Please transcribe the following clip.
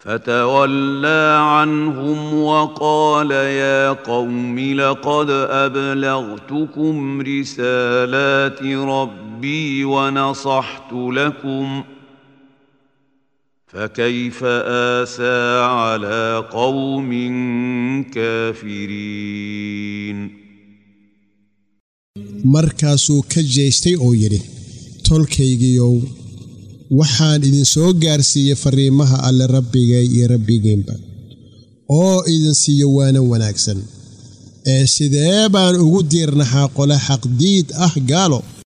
فتولى عنهم وقال يا قوم لقد ابلغتكم رسالات ربي ونصحت لكم فكيف اسى على قوم كافرين markaasuu ka jeestay oo yidhi tolkaygiiow waxaan idinsoo gaarsiiyey farriimaha alle rabbigay iyo rabbigiinba oo idin siiyo waana wanaagsan ee sidee baan ugu diirnaxaa qole xaqdiid ah gaalo